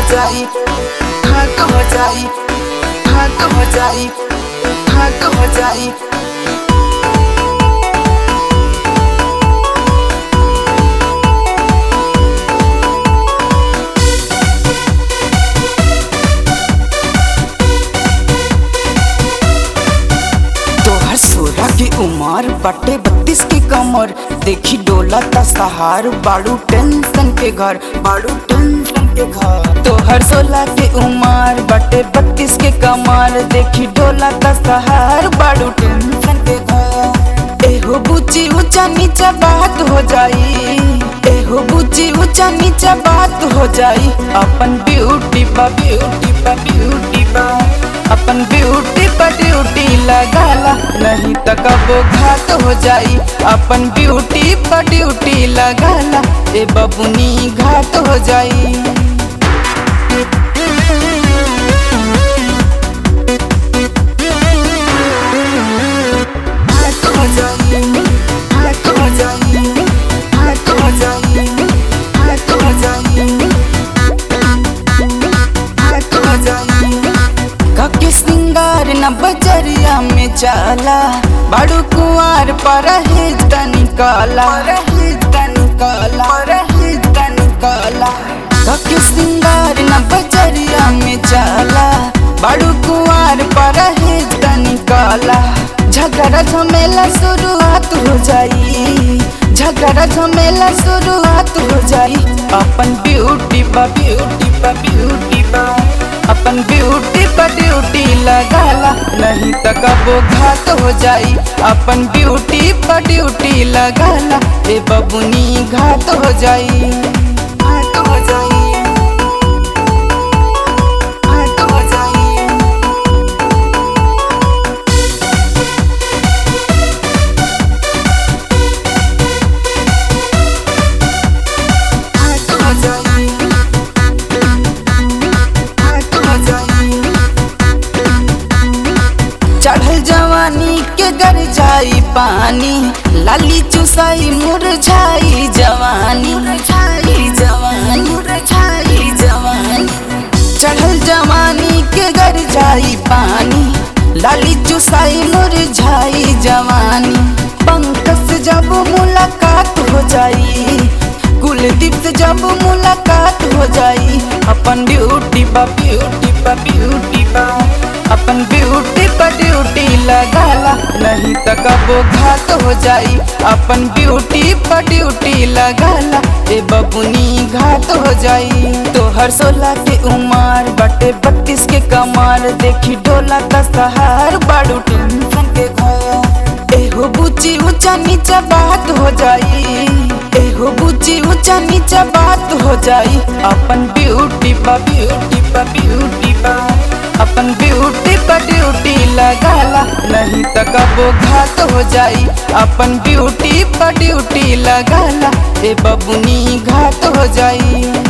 जाई घाट हो जाई घाट हो जाई घाट हो जाई तोहर सोलह की उम्र बटे बत्तीस की कमर देखी डोला ता सहार बाड़ू टेंशन के घर बाड़ू टेंशन के घर तोहर सोलह की उम्र बटे बत्तीस के कमर देखी डोला ता सहार बाड़ू टेंशन के घर एहो बुची ऊंचा नीचा बात हो जाई एहो बुची ऊंचा नीचा बात हो जाई अपन ब्यूटी पा ब्यूटी पा ब्यूटी पा अपन ब्यूटी पर ड्यूटी लगाला नहीं तो कबो घात हो जाई अपन ब्यूटी पर ड्यूटी लगाला ए बबुनी घात हो जाई घात हो जाई घात हो जाई घात हो जाई घात हो जाई घात हो जाई कके सिंगार न बजरिया में चाला बड़ू कुआर पर निकाला निकाला निकाला कके सिंगार न बजरिया में चाला बड़ू कुआर पर निकाला झगड़ा झमेला शुरुआत हो जाई झगड़ा झमेला शुरुआत हो जाई अपन ब्यूटी पा ब्यूटी पा ब्यूटी पा अपन ब्यूटी पर ड्यूटी लगाला नहीं तो कबो घात हो जाई अपन ब्यूटी पर ड्यूटी लगाला ए बबुनी घात हो जाई घात हो जाई घात हो जाई घाट हो जाई घाट हो जाई चढ़ल जवानी के गर जाई पानी लाली चुसाई मुरझाई जवानी मुरझाई जवानी मुरझाई जवानी चढ़ल जवानी के गर जाई पानी लाली चुसाई मुरझाई जवानी पंकज से जब मुलाकात हो जाई कुलदीप से जब मुलाकात हो जाई अपन ब्यूटी पा ब्यूटी पा ब्यूटी पा अपन ब्यूटी पर ड्यूटी लगाला नहीं तो कबो घात हो जाई अपन ब्यूटी पर ड्यूटी लगाला ए बबुनी घात हो जाई तोहर सोलह के उम्र बटे बत्तीस के कमर देखी डोला का सहार बाड़ू टेंशन के घर एहो बुची ऊंचा नीचा बात हो जाई एहो बुची ऊंचा नीचा बात हो जाई अपन ब्यूटी पा ब्यूटी पा ब्यूटी पा अपन ब्यूटी पर ड्यूटी लगाला नहीं तो कबो घात हो जाई अपन ब्यूटी पर ड्यूटी लगाला ए बबुनी घात हो जाई